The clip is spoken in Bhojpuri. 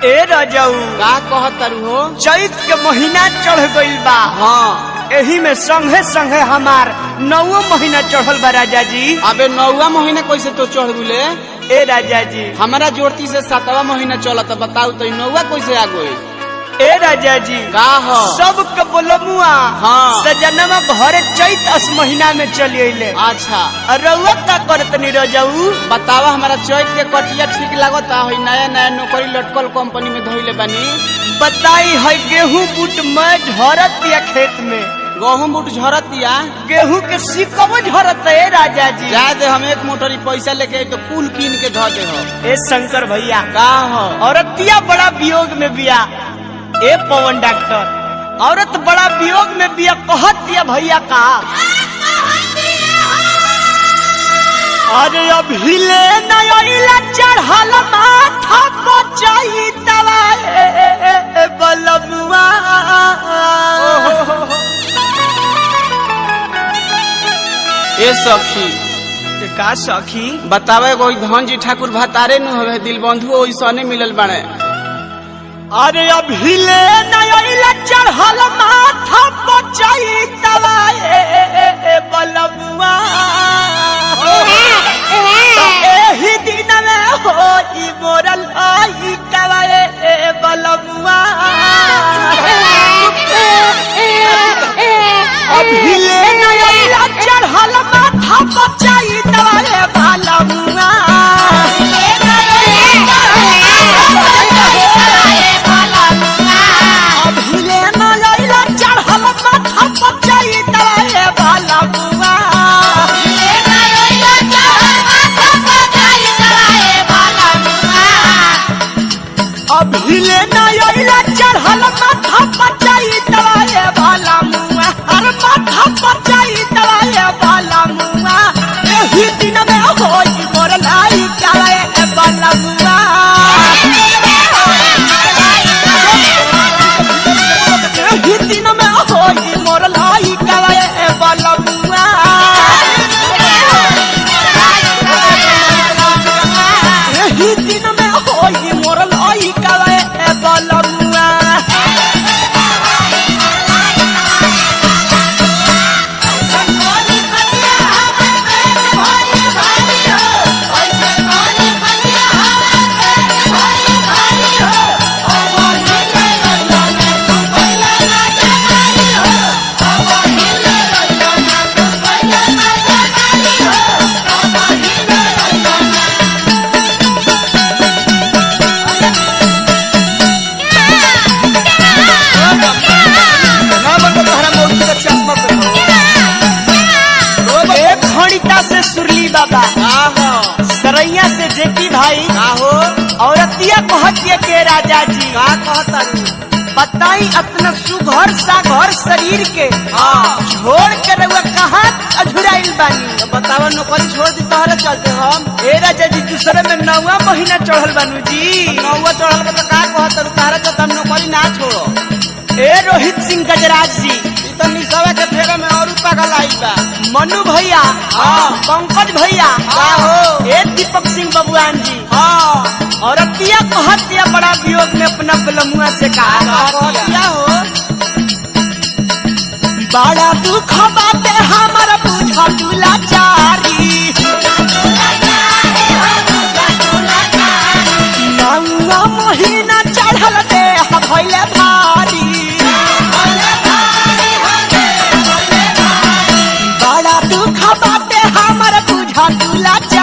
ए रजऊ का कहत तारू हो चैत के महीना चढ़ गइल बा हाँ एही में संगे संगे हमार नौवो महीना चढ़ल बा राजा जी अबे नौवा महीना कैसे तो चढ़ गुले ए राजा जी हमारा जोड़ती से सातवा महीना चलत बताऊ तो नौवा कैसे आ गई ए राजा जी का हो सब के बोलमुआ हाँ। सजनवा घरे चैत अस महीना में चली अइले अच्छा रउआ का करत नी रजऊ बतावा हमारा चैत के कटिया ठीक लागता है नया नया नौकरी लटकल कंपनी में धोइले बानी बताई है गेहूं बूट में झरत या खेत में गहूम बूट झरत दिया गेहूं के सिकबो झरत है राजा जी जाए दे हम एक मोटरी पैसा लेके आई तो कुल कीन के धो दे हो ए शंकर भैया का हो औरतिया बड़ा वियोग में बिया ए पवन डॉक्टर औरत बड़ा वियोग में बिया कहत दिया भैया का अरे अभी ले नया चढ़ल माथा बचाई दवाए बलमुआ ए सखी का सखी बतावे एगो धन जी ठाकुर भतारे नु हवे दिल बंधु ओइसने मिलल बाड़े अरे अभी ले नया चढ़ल माथा बचाई दवाए बलमुआ एही दिन में होई मोरल आई कवाए बलमुआ अभी ले नया चढ़ल माथा बचाई दवाए बलमुआ अभी ले नया चढ़ल माथा बचाई दवाए बलमुआ अभी ले नया चढ़ल माथा बचाई दवाए वाला मुआ हर माथा बचाई दवाए वाला मुआ एही दिन में होई मोर लाई काले वाला मुआ एही दिन में होई मोर लाई काले वाला मुआ एही दिन में होई मोर लाई काले वाला मुआ ए खड़िता से सुरली बाबा का हो सरैया से जेपी भाई का हो औरतिया कहतिया के राजा जी का कहता बताई अपना सुघर साघर शरीर के हाँ छोड़ के रउआ कहाँ अझुराइल बानी तो बतावा नौकरी छोड़ दी तहरे चलते हम ए राजा जी दूसरे में नौवा महीना चढ़ल बानू जी नौवा चढ़ल बा तो का कहत तहरे चलते हम नौकरी ना छोड़ो ए रोहित सिंह गजराज जी ई तो निसवा के फेरे में और पागल आई बा मनु भैया हाँ। पंकज भैया का हो? ए दीपक सिंह बबुआन जी हाँ औरतिया कहतिया बड़ा वियोग में अपना बलमुआ से कहा कहतिया हो बड़ा दुख बाटे हमर बुझ दुलाचारी नौवा महीना चढ़ल दे भैले भारी बड़ा दुख बाटे हमर बुझ दुलाचारी